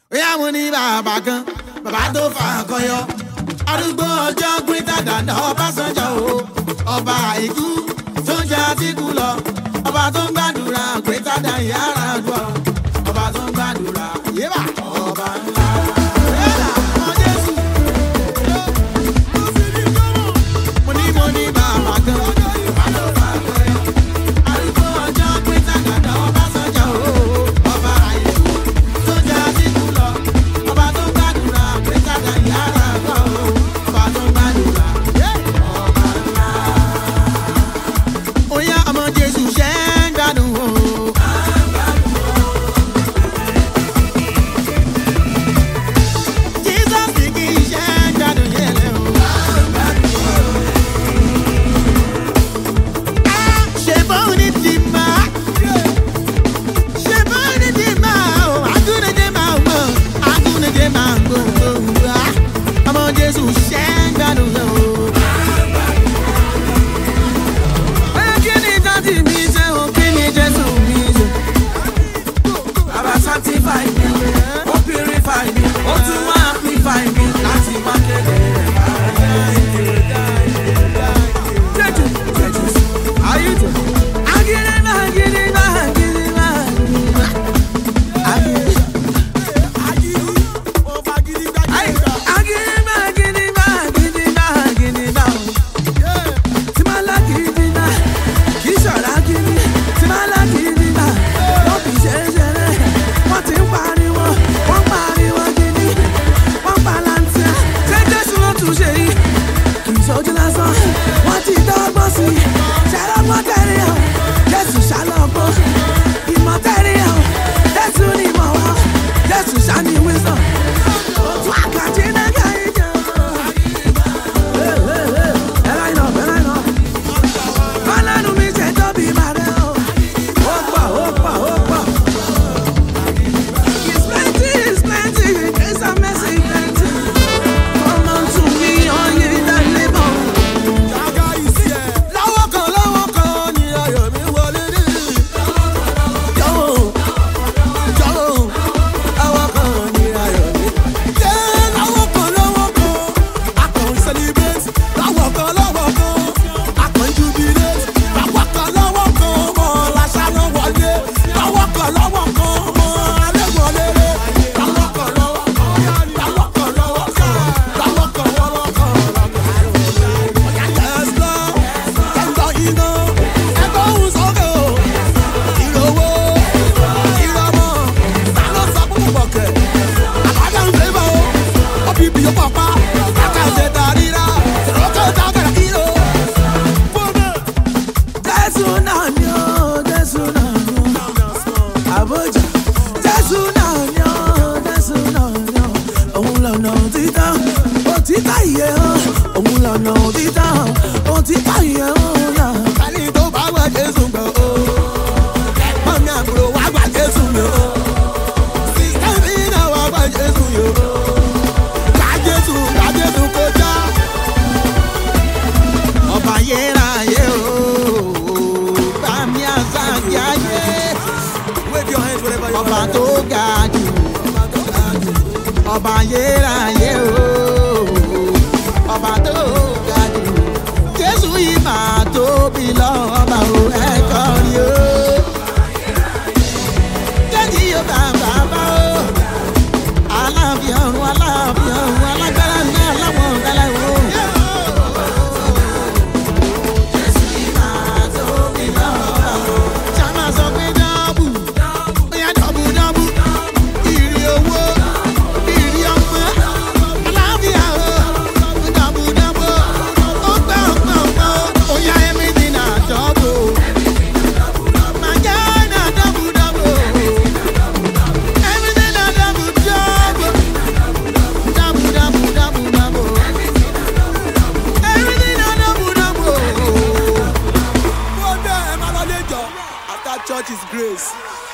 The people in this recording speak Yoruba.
bóyá mo ní bàbá kan bàbá tó fà kọyọ arúgbó ọjọ́ gbẹ́tà dàda ọbásanjọ́ o ọba àìkú tó ń jẹ àtìkú lọ ọba tó ń gbàdúrà gbẹ́tà dà yàrá àdúrà ọba tó ń gbàdúrà yébà ọba ńlá. Yébà, ọmọ Jésù. Mo ní mo ní bàbá kan bàbá tó fà kọyọ arúgbó ọjọ́ gbẹ́tà dàda ọbásanjọ́ o ọba àìkú tó ń jẹ àtìkú lọ ọba tó ń gbàdúrà gbẹ́tà dà yàrá àdúrà o ọba tó ń gbàdúrà ọba ńlá. Oya ọmọ Jésù ṣe ń gbádùn o. Jesus ní kí ṣe ń gbádùn yẹlẹ o. Ah, Ṣé bóun ní ti máa? Ṣé bóun ní ti máa o? Agúnijé máa ń gbọ́, agúnijé máa ń gbọ́. Ah, Ọmọ Jésù ṣe ń gbádùn o. Oya kí ni dájú mi ṣe o? Kí ni Jésù mi ṣe? Bàbá sanctify mi, ó purify mi, ó tún wá amplify mi láti wá kéde rẹ̀ Jẹ́jú, jẹ́jú, ayéjọ. Agídígbà, agídígbà, agídígbà, agídígbà. Ay, agídígbà, agídígbà, agídígbà, agídígbà. Tí máa lágídígbà, kì í ṣọ̀rọ̀ agídí. Tí máa lágídígbà, wọ́n fi ṣe é ṣeré. Wọ́n ti ń pariwo, wọ́n pariwo gidi. Wọ́n palantia, ṣé Jésù ló tún ṣe yìí? Kì í ṣojú lásán, wọ́n ti dọ́gbọ́n sí i. Ṣàlọ́gbọ́n tẹ̀lé o, Jésù ṣàlọ́gbọ́n. Ìmọ̀ tẹ̀lé o, Jésù ni ìmọ̀ wọn. Jésù ṣàní wisdom. Òtún àkàtì náà kà í jẹun. Ẹ láyìn náà, ẹ láyìn náà. Ọlọ́run mi ṣe tóbi màrẹ́ o. Ó pọ̀, ó pọ̀, ó pọ̀. It's plenty, it's plenty, grace and mercy plenty. Come unto me, all ye that labour. lọ́wọ́ kan lọ́wọ́ kan ni ayọ̀ mi wọlé dé. jọ̀wọ́ jọ̀wọ́ lọ́wọ́ kan ni ayọ̀ mi. yé lọ́wọ́ kan lọ́wọ́ kan a kàn ń celebrate. lọ́wọ́ kan lọ́wọ́ kan a kàn ń jubilate. lọ́wọ́ kan lọ́wọ́ kan mọ̀ lásánà wọlé. lọ́wọ́ kan lọ́wọ́ kan mọ̀ alẹ́ wọlé rẹ̀. lọ́wọ́ kan lọ́wọ́ kan lọ́wọ́ kan lọ́wọ́ kan lọ́wọ́ kan lọ́wọ́ kan yes lord ẹgbọ́ iná ẹgbọ́ ohun sókè o ìrówó ìrọmọ ta ló sọ fún bọ̀kẹ́ àbájá ń fẹ́ bọ̀ o ó fi bìyó pọ̀pá àkàṣe tàríra ìrókò tágàrà kìló. Jésù náà ni ó, Jésù náà ni ó. Àbójà. Jésù náà ni ó, Jésù náà ni ó. Òun lọ̀nà òtítọ́, òtítọ́ ìyè o. Òun lọ̀nà òtítọ́, òtítọ́ ìyè o. náà. ẹni tó bá wá jésù gbọ́ o mọ̀mí àbúrò wá gbà jésù mi o sísẹ́ mi náà wá gbà jésù mi o gbà jésù gbà jésù kọjá ọba yéráyé o bá mi àṣà kí ayé Wave your hands wherever you ọba are. tó ga jù ọba yéráyé o ọba tó ga jù jésù yìí máa tóbi lọ́ba o ẹ̀kọ́ rí o jẹ́jì yóò bá bàbá o aláàfin ọ̀run aláàfin ọ̀run alágbára ní aláwọ̀ ọ̀dálá o. jésù yìí máa tóbi lọ́ba o. ṣáma sọ pé dọ́bù bóyá dọ́bù dọ́bù ìrì owó ìrì ọmọ aláàfíà o dọ́bù dọ́bù ó gbọ́ gbọ́ gbọ́ bóyá everything na dọ́bù màjá na dọ́bù dọ́bù everything na dọ́bù dọ́bù dọ́bù dọ́bù dọ́bù dọ́bù everything na dọ́bù dọ́bù. Go there, ẹ máa lọ lé jọ. After church is grace.